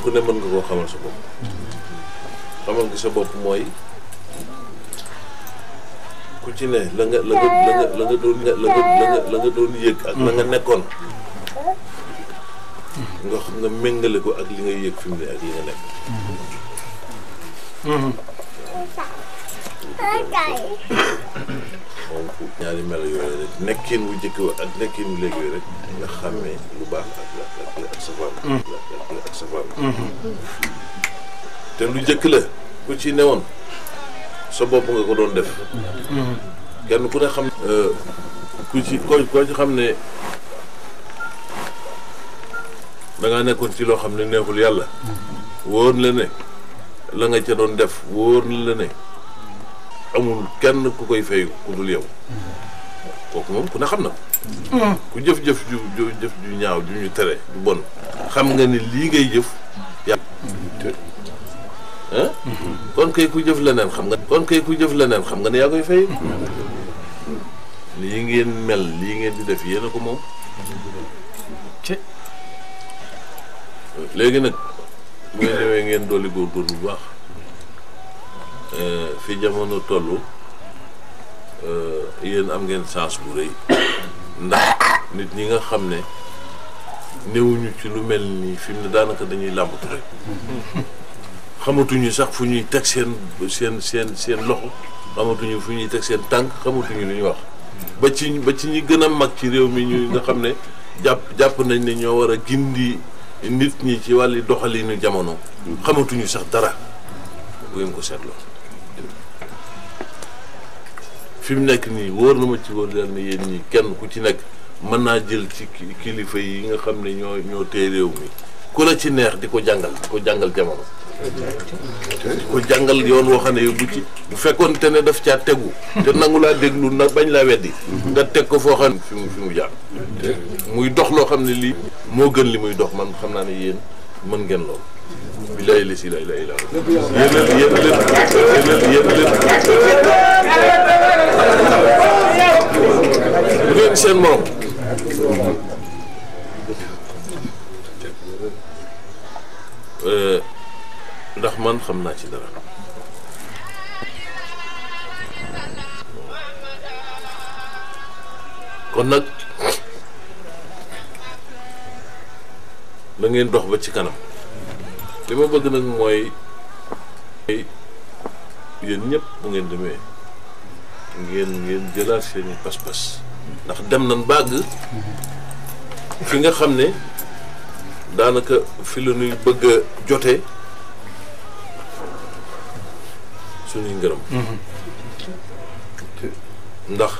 ku ne mën nga koo xamal sa bopp xamal gi sa bopp mooy ku ci ne la nga la nga la nga la nga doon la nga la nga la nga doon yëg ak la nga nekkoon nga xam nga méngale ko ak li ngay yëg fi mu ne ak li nga nekk moom ku ñaari melo yooyu rek nekkin wu jëkk wa ak nekkin wu léegi rek nga xàmmee lu baax ak la ak la ak safaan la ak safaan te lu jëkk la ku ci newoon sa bopp nga ko doon def kenn ku ne xam ku ci ko koo ci xam ne da ngaa nekkoon ci loo xam ne neexul yàlla wóor la ne la nga ca doon def wóor la ne amul kenn ku koy fay ku dul yow kooku moom ku ne xam na ko ku jëf-jëf ju ju jëf ju ñaaw ju ñu tere ju bon xam nga ni lii ngay jëf yàlla ah kon kay ku jëf leneen xam nga kon kay ku jëf leneen xam nga ne yaa koy fay lii ngeen mel lii ngeen di def yéen a ko moom léegi nag bu ngeen demee ngeen dolli góorgóorlu bu baax fi jamono toll yéen am ngeen chance bu rëy ndax nit ñi nga xam ne néewuñu ci lu mel nii fi mu ne daanaka dañuy làmbatu rek xamatuñu sax fu ñuy teg seen seen seen seen loxo xamatuñu fu ñuy teg seen tànk xamatuñu lu ñuy wax ba ci ba ci ñi gën a mag ci réew mi ñu nga xam ne jàpp jàpp nañ ne ñoo war a gindi nit ñi ci wàlli doxalinu jamono xamatuñu sax dara bu ngeen ko seetloo fi mu nekk nii wóor na ma ci wóor leen ne yéen ñi kenn ku ci nekk mën naa jël ci kilifa yi nga xam ne ñoo ñoo tee réew mi ku la ci neex di ko jàngal di ko jàngal jamono di ko jàngal yoon woo xam ne bu ci bu fekkoon te ne daf caa tegu te nangu laa déglu nag bañ laa weddi nga teg ko foo xam ne fi mu fi mu jaar muy dox loo xam ne lii moo gën li muy dox man xam naa ne yéen mën ngeen lool bilaay la si lay lay la yéen leen yéen leen yéen leen bu ngeen seen morom ndax man xam naa ci dara kon nag da ngeen dox ba ci kanam li ma bëgg nag mooy yéen ñëpp bu ngeen demee ngeen ngeen jëlaat seeni pas-pas ndax dem nañ bàgg fi nga xam ne daanaka fi la ñuy bëgg a jotee suñuy ngërëm ndax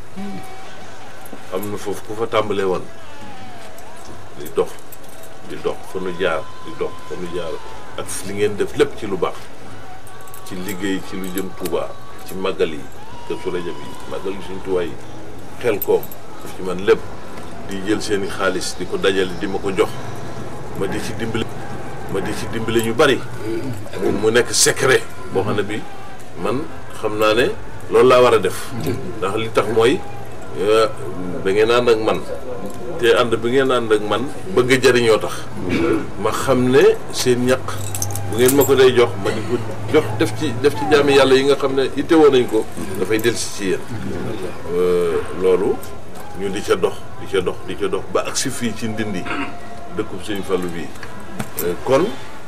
am na foofu ku fa tàmbalee woon di dox di dox fa nu jaar di dox fa nu jaar ak li ngeen def lépp ci lu baax ci liggéey ci lu jëm Tuuba ci màggal yi kër su rajab yi màggal yi suñ tuwaay yi xel koom daf ci man lépp di jël seeni xaalis di ko dajale di ma ko jox ma di ci dimbali ma di ci dimbali ñu bari mu nekk secret boo xam ne bi man xam naa ne loolu laa war a def ndax li tax mooy da ngeen ànd ak man te ànd bi ngeen ànd ak man bëgg a jariñoo tax ma xam ne seen ñaq bu ngeen ma ko day jox ma di ko jox def ci def ci jaami yàlla yi nga xam ne ittewoo nañ ko dafay dellusi ci yéen loolu ñu di ca dox di ca dox di ca dox ba agsi fii ci ndindi dëkkub Sëñ Fallu bii kon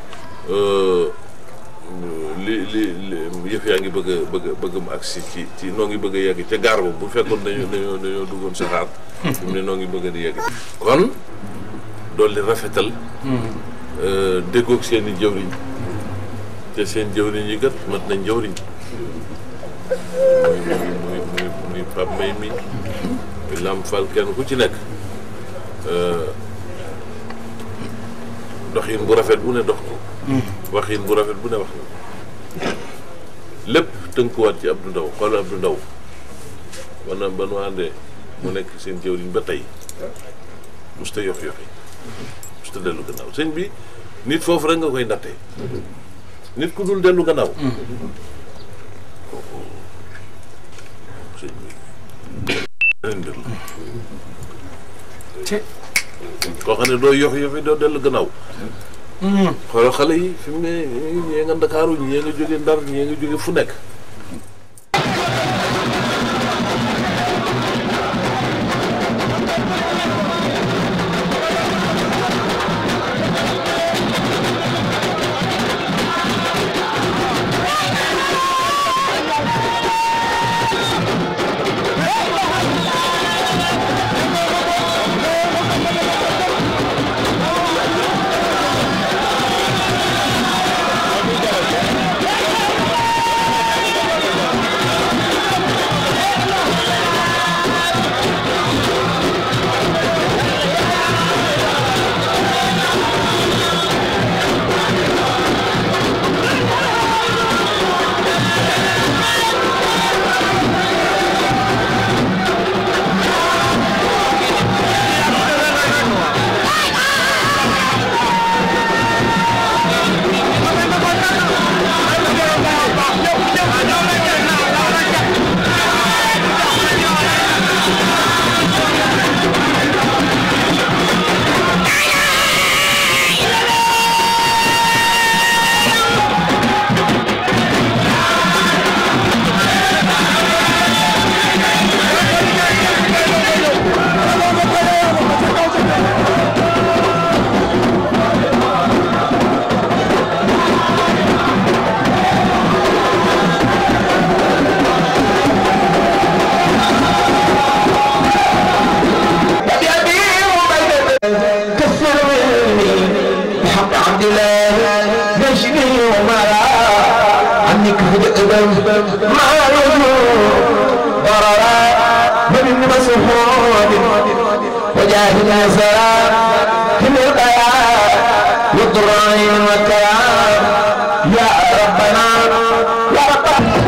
li li yëf yaa ngi bëgg a bëgg a bëgg mu agsi ci ci noo ngi bëgg a yegg ca gaar ba bu fekkoon dañoo dañoo dañoo duggoon saxaar fi mu ne noo ngi bëgg a di yegg kon dolli rafetal déggoog seen i jëwriñ te seen jëwriñ yi gat mat nañ jëwriñ muy muy muy muy muy Pape May mi muy Lam Fall kenn ku ci nekk doxin bu rafet bu ne dox ko waxin bu rafet bu ne wax na lépp tënkuwaat ci Abdou Ndaw xool Abdou Ndaw wana ba nu àndee mu nekk seen jëwriñ ba tey musta yox yoxi musta dellu gannaaw sëñ bi nit foofu rek nga koy nattee nit ku dul dellu gannaaw kooku sëñ bi beneen mbir la koo xam ne doo yox yoxi doo dellu gannaaw xoolal xale yi fi mu ne ñii nga Ndakaaru ñii nga jóge Ndar ñii nga jóge fu nekk. وجاهد سلام هم القيام والضرائن والكلام يا ربنا يا ربنا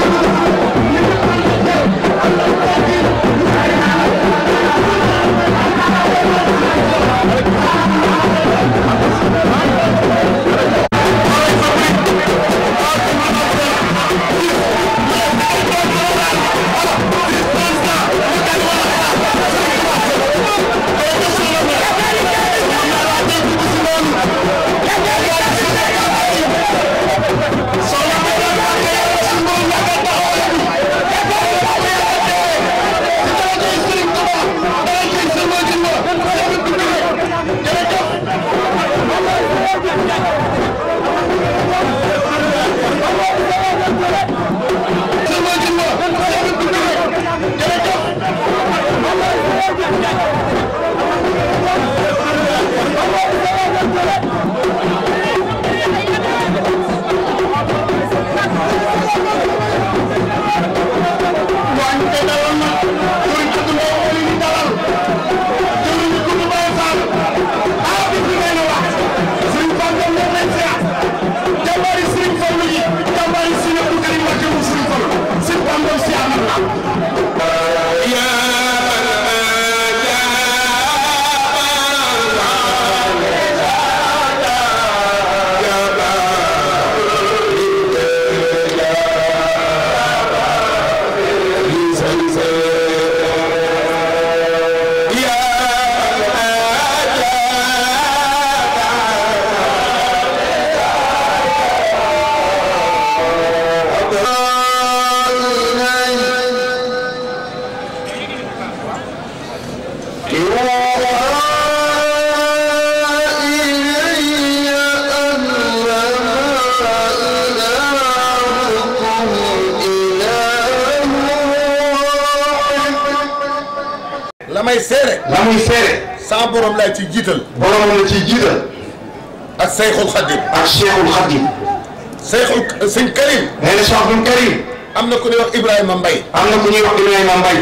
la may seere la muy seere saa borom laay ci jiital borom la ciy jiital ak Seyxul Xadim ak Cheikhul Khadim Seyxul sëñ Karim nee na Cheikh Abdoul Karim am na ku ñuy wax Ibrahima Mbaye am na ku ñuy wax Ibrahima Mbaye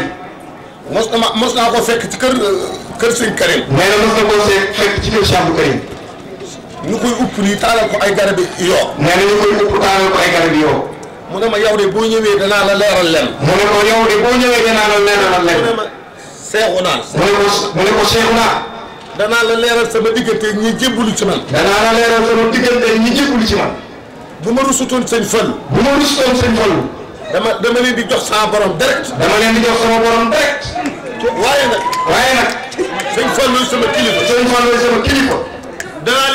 mos na ma mos naa ko fekk ci kër kër sëñ Karim nee na mos na koo see fekk ci kër Cheikh Abdoul Karim ñu koy upp nii taalal ko ay garabi yoo nee na ñu koy upp taalal ko ay garab yi yow mu ne ma yow de boo ñëwee danaa la leeral len mu ne ko yow de boo ñëwee danaa la leeralal mu ne leen ma seexu naa mu ne ko mu ne ko Cheikh naa danaa la leeral sama diggante ñi jébbalu ci man danaa la leeral sama diggante ñi jéggul ci man bu ma rusutoon sëñ Fall bu ma rustoon sëñ Fallu dama dama leen di jox sama borom direct dama leen di jox sama borom direct waaye nag waaye nag sëñ Fall luy sama kilifa sëñ Fallu sama kilifa danaa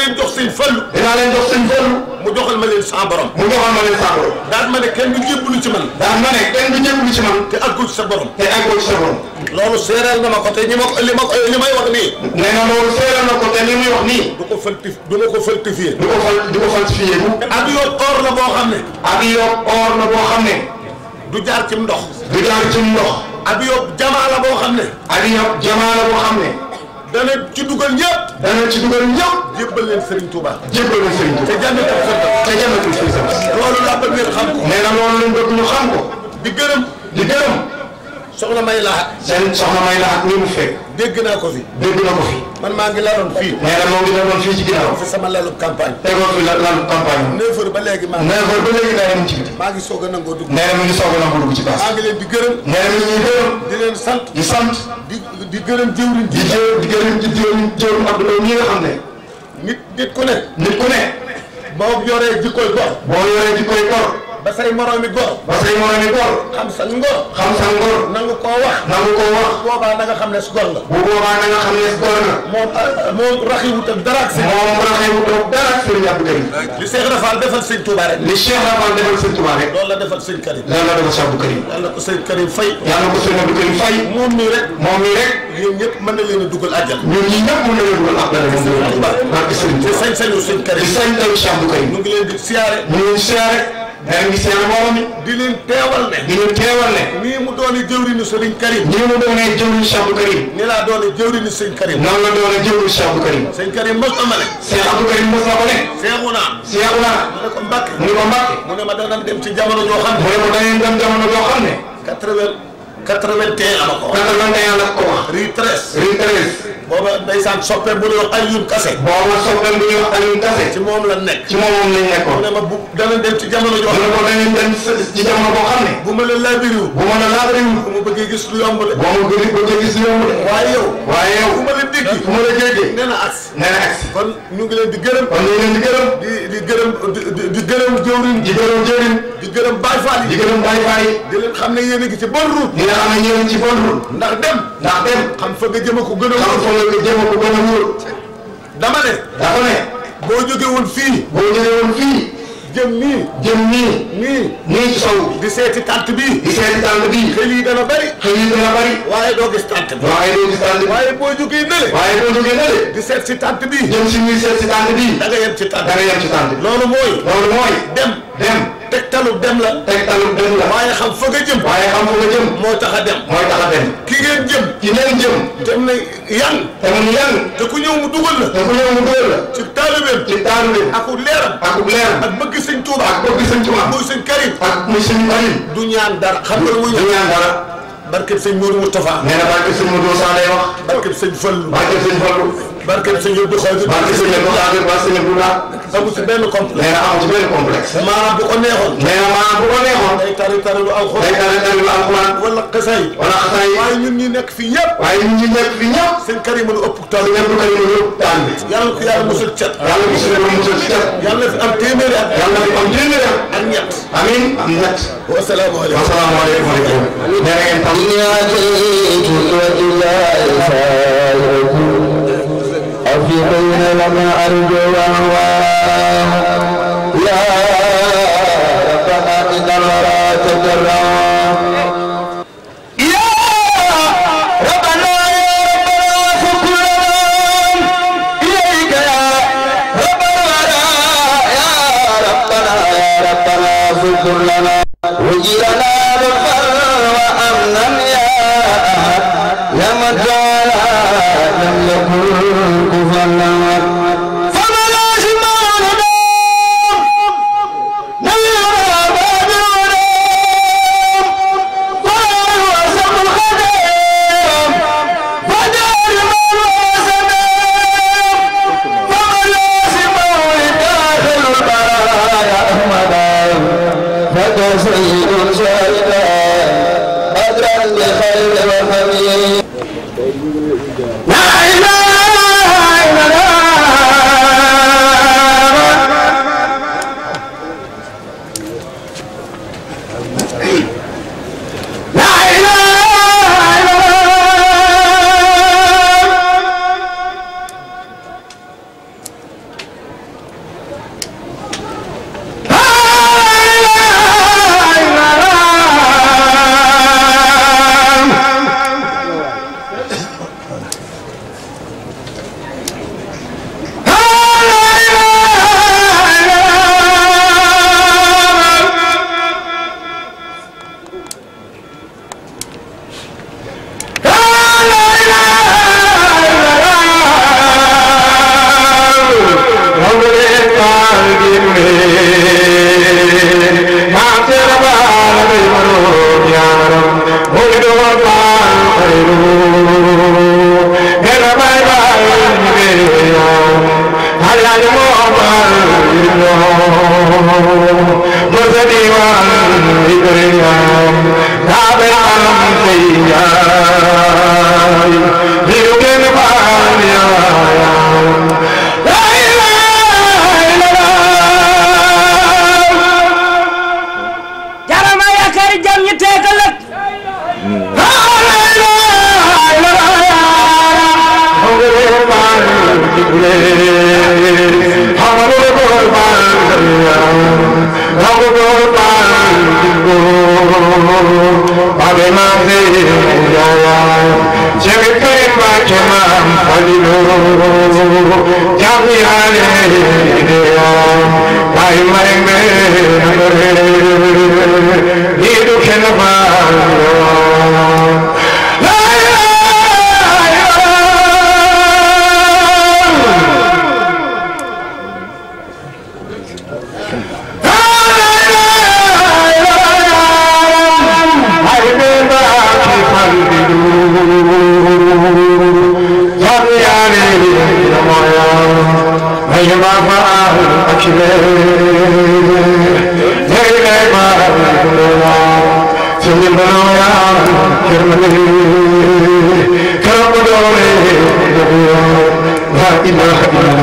leen jox sëñ Fallu dinaa leen jox sëñ Fallu mu joxal ma leen sans borom mu joxal ma leen saako daal ma ne kenn du jébbalu ci man daan ma ne kenn du jébbalu ci man te àggul ci sa borom te àggoo ci sa borom loolu séeréel na ma ko te ñi ma ko li ma ko li may wax nii nee na loolu seeral na ko te li muy wax nii du ko faltif du ma ko faltifié du ko fal du ko falsifié bu ak yoon or la boo xam ne ak yob or na boo xam ne du jaar ci ndox du jaar ci ndox ak yoon jamaa la boo xam ne ak yob jamaa la boo xam ne dana ci dugal ñëpp dana ci dugal ñëpp jébbal leen Serigne Touba jébbal na sëriñ te bi jànnatul firdaws te jannatul firdawsi loolu laa bëgg ngeen xam ko nee na loolu lañ bëgg ñu xam ko di gërëm di gërëm soxna may laat seen soxna may la ak ni mu fekk dégg naa ko fi dégg na ko fi man maa ngi laloon fii nee na moo ngi doon fii ci ginnaaw fi sama lalu campagne tegoo fi la lan campagne neuf heures ba léegi maa nee na ba léegi daa yem ci biti maa ngi soog a nangoo dugg nee na mi ngi soog a nangu dugg ci baas maa ngi leen di gërëm nee na mi ngi ñuy gërëm di leen sant di sant di di gërëm jëwriñ di ji jëw di gërëm di jëw jëw Abdoulaye ñi nga xam ne nit nit ku ne nit ku ne boo yoree jikkoy gor boo yoree ci koy gor ba say moroomi gor ba say moromi gor xam sa ngor xam sa ngor nangu koo wax nangu ko wax boobaa na nga xam ne su gor nga bu boobaa na nga xam ne gor na moom moom raxiwut ak dara ak si moom raxewu toog dara ak Sëriñ Abdou Karim li Cheikh Rafal defal sëñ Touba rek li Cheikh Rafal defal Sëriñ Touba rek loolu la defal sëñ Karim lan la defal Cheikh Abdou Karim yàlla ko sëñ Karim fay yàlla ko Sëriñ Abdou Karim fay moom mii rek moom mii rek yéen ñëpp mën na leen a dugal àjjal ñun ñi ñëpp mën nañoo dugal ab dara moom dugal barke Sëriñ te Touba sañ-sañu sëñ di Karim sañ taw Cheikh Abdou Karim ñu ngi leen di siyaare ñu ngi siyaare nee ngi siyaare mbooloo mi di leen teewal ne di ñu teewal ne nii mu dooni jëwriñu sëriñ Karim ñi mu doonee jëwriñ Cheikh Abdou Karim ni laa dooni jëwriñu sëñ Karim noonu la doonee jëwriñ Cheikh Abdou Karim sëñ Karim mos ama ne Cheikh Abdou Karim mos na ko ne seexu naa Cheikh naa mu ne ko Mbàkke mu ne ko Mbàkke mu ne ma danañ dem ci jamono joo xam mu ne ne ko dañuy dem jamono joo xam ne quatre-vingt quatre-vingt-un la ma ko wax quatre-vingt-un la ko wax rue treize rue treize booba ndeysaan soppe bu ñuy wax Alioune Kassé booba soppeem bu ñuy wax Alioune Kassé ci moom la nekk ci moom moom lañ mu nekkoon ne ma bu danañ dem ci jamono joo mu xam ne ko dañuy dem ci jamono boo xam ne bu ma la laabiriw bu ma la laabariwul bu ma bëggee gis lu yomb de boo ma gën a bëgg a gis yomb de waaye yow waaye yow bu ma la dégg fu ma la jéggee nee na as nee na agsi kon ñu ngi leen di gërëm kon ñu ngi leen di gërëm di di gërëm di di- di gërëm jëwriñ di gërëm jëriñ di gërëm Baay Faal di yi gërëm Baye Faye di leen xam ne yéen a ngi ci bonne route ñi nga xam ne ñëw ci bonne route ndax dem ndax dem xam fa nga jëm a ko gën a xam wóor fa nga jëm ko gën a wóor dama ne dafa ne boo jóge woon fii boo jógee woon fii jëm nii jëm nii nii nii ci sow bi di seeti tànt bii di seeti tànn bii xel yi dana bari xëy yi dina bari waaye doo gis tànt bi waaye doo gis tànn bi waaye boo jógee nële waaye boo jógee na de di seet si tànt bii jëm si ñuy seet si tànn bii da nga yem ci tànt da nga yem ci tànn bi loolu mooy loolu mooy dem dem tegtalu dem la tegtalu dem la waaye xam fa nga jëm waaye xam fu nga jëm moo tax a dem mooy tax a dem ki ngeen jëm ci neen jëm dem na yan te mu yan te ku ñëw mu dugal la te ku ñëw mu dóor la ci taalibeem ci taalu bi ak leeram ak leer ak bëgg sëñ Tuuba ak bëgg sëñ Tuubaa muy sëñ Karim ak muy sëñ Karim du ñaan dara xam nga lu muy du ñaan dara barkeb sëñ Modou Moustapha nee na barke sëñ Modou Sa lay wax barkeb sëñ Fallu barke sëñ Fallu barkeb sëñ Abdou Khadir barke sëñ Abdou Khadir barke sëñ Abdou Lahad amu ci benn complexe nee na amu ci benn complexe maanaam bu ko neexoon nee na maanaam bu ko neexoon day tari tari lu day alxuraan tare tare lu alxuraan wala xasay wala xasaay waaye ñun ñi nekk fii yëpp waaye ñun ñi nekk fi ñëpp sëñ Karim lu ëpp tool sëñ Abdou Karim yëpp taan bi yàlla ko yàlla musul cat yàlla ko suñu borom musal ci cat yàlla fi am téeméeri at yàlla fi am téeméer ak ñett amiin am ñett wasalaamaaleykum wasalaamaaleykum aleykum nee na ngeen tam أفي بين لما أرجو وهواه يا ربنا إن الورى تجرى يا ربنا يا ربنا فكلنا إليك يا ربنا يا ربنا يا ربنا فكلنا وجيرنا بالبر وأمنا يا أحد يا من جعل لم يكن كفوا لنا فما لازم ندم نبينا بابنا ولا يوسف الخدم فدار من وسدم فما لازم داخل البرايا أحمد فكسيد شهيدا أدرا لخير وحميد لا إله إلا الله لا إله إلا الله jarama yaakaari jam ñi teekal ak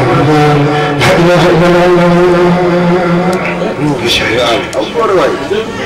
Allahu Akbar waay